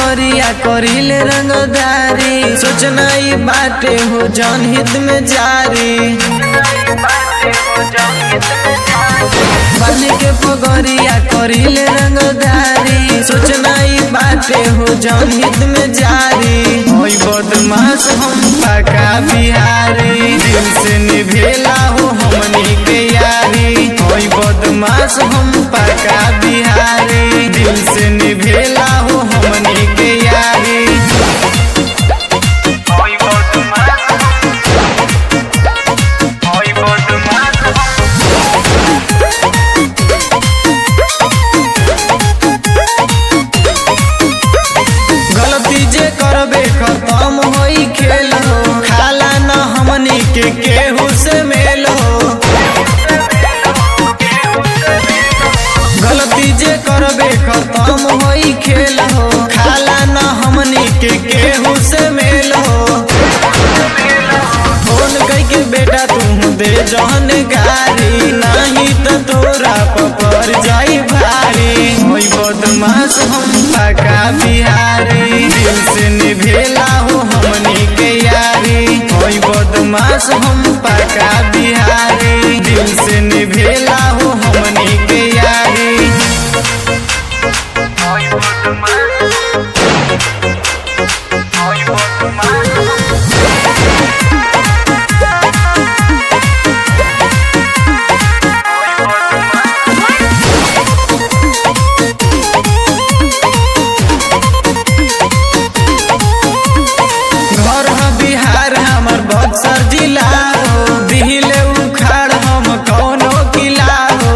पगरिया करिले रंगदारी सोचना ई बाटे हो जन हित में जारी बन के पगरिया करिले रंगदारी सोचना ई बाटे हो जन हित में जारी होई बदमाश हम पका बिहारी दिल से निभेला हो हमनी के यारी होई बदमाश हम पका बिहारी दिल से निभेला हो हमनी के यारी Hoy por tu mano. Hoy por tu mano. गलती जे करबे खत्म होई खेल हो खाला न हमनी के केहू से मेल हो गलती जे करबे खत्म होई खेल हो खाला न हमनी के केहू से मेल हो फोन कई के बेटा तू दे जहन गारी नहीं तो तोरा पपर जाई भारी होई बदमाश हम पका बिहारी दिल से निभेला हो हमनी के यारी होई बदमाश हम पका बिहारी दिल से निभेला हो हमनी के यारी Hoy por tu mano. Hoy por tu mano. Hoy por tu mano. घर ह बिहार हमर बक्सर जिला हो दिहिले उखाड़ हम कौनो किला हो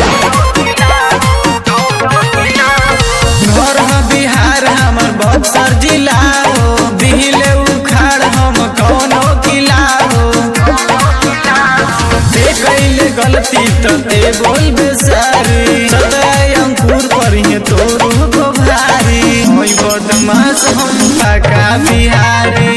घर ह बिहार हमर बक्सर जिला हो दिहिले उखाड़ हम कौनो किला हो ते कैले गलती तो ते बोल बेसारी सदाय अंकुर पर ही तोरू को भारी होई बदमाश हम पका बिहारी